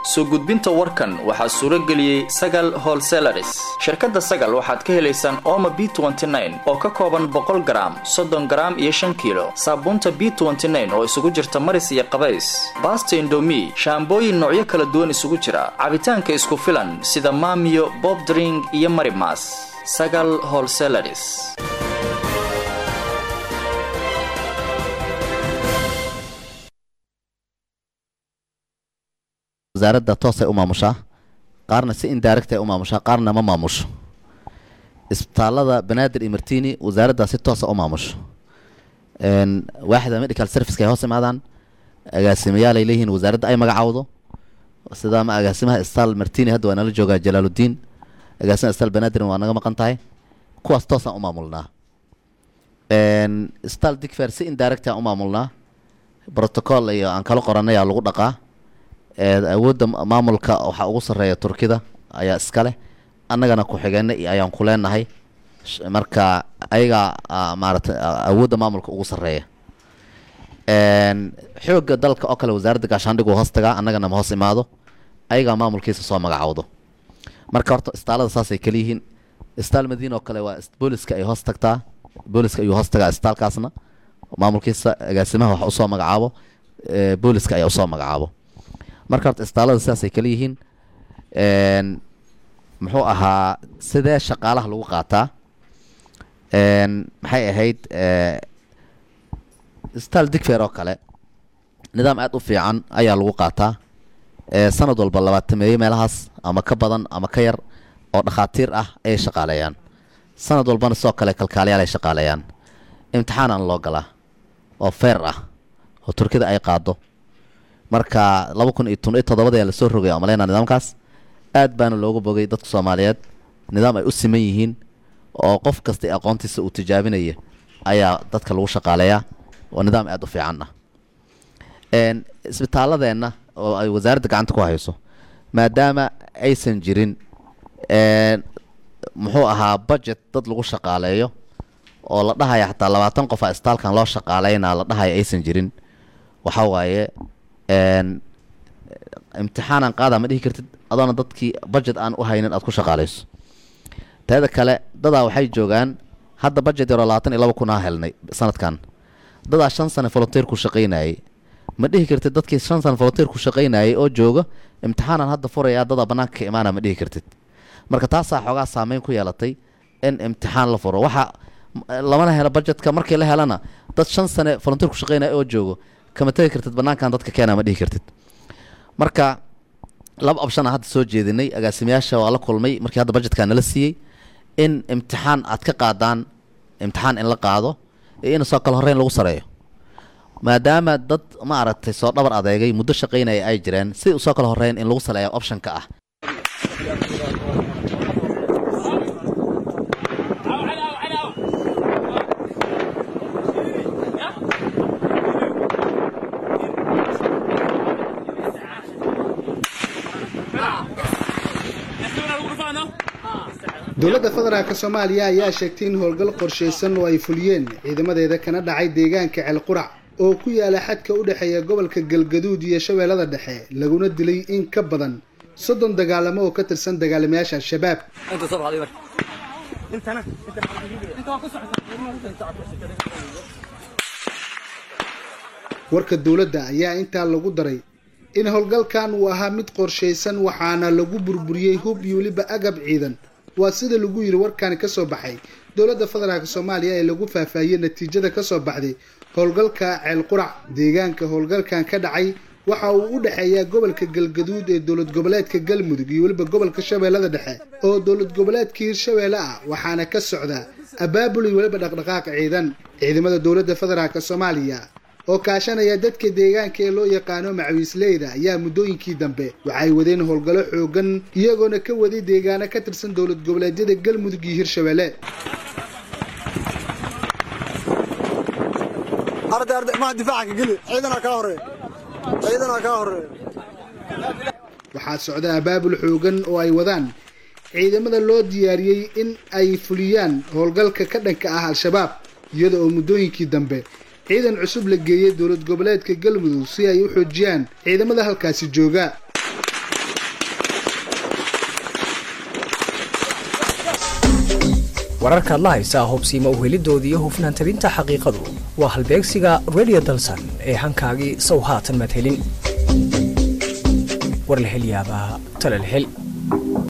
soo gudbinta warkan waxaa suuro geliyey sagal holselaris shirkadda sagal waxaad ka helaysaan ooma b oo ka kooban boqol garaam soddon garaam iyo shan kiilo saabuunta b oo isugu jirta maris iyo qabays baasta indomi shaambooyin noocyo kala duwan isugu jira cabitaanka isku filan sida maamiyo bobdring iyo marimas sagal holselaris wasaaradda toosay u maamushaa qaarna si indirect ay u maamushaa qaarna ma maamusho isbitaalada banaadir iyo martini wasaaraddaa si toosa u maamusho waaxda medical serviceka ay hoos imaadaan agaasimayaal ay leeyihiin wasaaradda ay magacaawdo sida ama agaasimaha isbitaal martini hadda waa nala joogaa jalaaludiin agaasimaha isbitaal banaadirna waa naga maqan tahay kuwaas toosaan u maamulnaa isbitaal digfer si indirect aan u maamulnaa protocol iyo aan kala qoranay aa lagu dhaqaa awoodda maamulka waxaa ugu sarreeya turkida ayaa iska leh annagana ku-xigeenna ayaan ku leenahay marka ayagaa maaragtay awoodda maamulka ugu sarreeya xoogga dalka oo kale wasaaradda gaashaandhig uu hoos tagaa annagana ma hoos imaado ayagaa maamulkiisa soo magacowdo marka horta istaalada saasay kala yihiin istaal madiina oo kale waa booliska ay hoos tagtaa booliska ayuu hoos tagaa istaalkaasna maamulkiisa agaasimaha wax usoo magacaabo booliska ayaa usoo magacaabo marka horta istaalada sidaasay kala yihiin muxuu ahaa sidee shaqaalaha lagu qaataa maxay ahayd isbitaal digfer oo kale nidaam aada u fiican ayaa lagu qaataa sanad walba labaatameeye meelahaas ama ka badan ama ka yar oo dhakhaatiir ah ayay shaqaaleeyaan sanad walbana sidoo kale kalkaaliyaal ay shaqaaleeyaan imtixaanaan loo galaa oo feer ah oo turkida ay qaado marka laba kun iyo tun iyo toddobada ayaa lasoo rogay amaleynaa nidaamkaas aad baana loogu bogay dadka soomaaliyeed nidaam ay u siman yihiin oo qof kasta aqoontiisa uu tijaabinaya ayaa dadka lagu shaqaaleeyaa oo nidaam aada u fiican ah isbitaaladeenna oo ay wasaaradda gacanta ku hayso maadaama aysan jirin muxuu ahaa budget dad lagu shaqaaleeyo oo la dhahaya xataa labaatan qof a isbitaalkan loo shaqaaleynaa la dhahaya aysan jirin waxaa waaye imtixaanan qaadaa ma dhihi kartid adoona dadkii budget aan u haynin aad ku shaqaaleyso teeda kale dadaa waxay joogaan hadda budget yaroo labaatan iyo laba kun aa helnay sanadkan dadaa shan sane volunteer ku shaqaynayay ma dhihi kartid dadkii shan sane volunteer ku shaqaynayay oo jooga imtixaanan hadda furayaa dadaa bannaanka ka imaana ma dhihi kartid marka taasaa xoogaa saameyn ku yeelatay in imtixaan la furo waxaa lamana helo budgetka markii la helana dad shan sane volunteer ku shaqaynaya oo joogo kama tegi kartid bannaankan dadka keena ma dhihi kartid marka laba option a hadda soo jeedinay agaasimayaasha waa la kulmay markii hadda budgetkaa nala siiyey in imtixaan aad ka qaadaan imtixaan in la qaado iyo in soo kale horreyn lagu sareeyo maadaama dad ma aragtay soo dhabar adeegay muddo shaqaynaya ay jireen si usoo kale horreyn in lagu saleeya optionka ah dowladda federaalk soomaaliya ayaa sheegtay in howlgal qorshaysan oo ay fuliyeen ciidamadeeda kana dhacay deegaanka ceelqurac oo ku yaala xadka u dhexeeya gobolka galgaduud iyo shabeellada dhexe laguna dilay in ka badan soddon dagaalamo oo ka tirsan dagaalamayaasha al-shabaab warka dowladda ayaa intaa lagu daray in howlgalkan uu ahaa mid qorshaysan waxaana lagu burburiyey hub iyo weliba agab ciidan waa sida lagu yiri warkani kasoo baxay dowladda federaalk soomaaliya ee lagu faahfaahiyey natiijada kasoo baxday howlgalka ceelqurac deegaanka howlgalkan ka dhacay waxa uu u dhexeeyaa gobolka galgaduud ee dowlad goboleedka galmudug iyo weliba gobolka shabeellada dhexe oo dowlad goboleedka hirshabeelle ah waxaana ka socda abaabul iyo weliba dhaqdhaqaaq ciidan ciidamada dowladda federaalk soomaaliya oo kaashanaya dadka deegaanka ee loo yaqaano macawiisleyda ayaa muddooyinkii dambe waxay wadeen howlgallo xoogan iyagoona ka waday deegaano ka tirsan dowlad goboleedyada galmudug iyo hirshabeelle waxaa socda abaabul xoogan oo ay wadaan ciidamada loo diyaariyey in ay fuliyaan howlgalka ka dhanka ah al-shabaab iyada oo muddooyinkii dambe ciidan cusub la geeyey dowlad goboleedka galmudug si ay u xoojiyaan ciidamada halkaasi jooga wararkaad la haysaa hubsiima uhelidooda iyo hufnaan tabinta xaqiiqadu waa halbeegsiga radio dalsan ee hankaagii sow haatan madhelin war la hel yaabaa tala la hel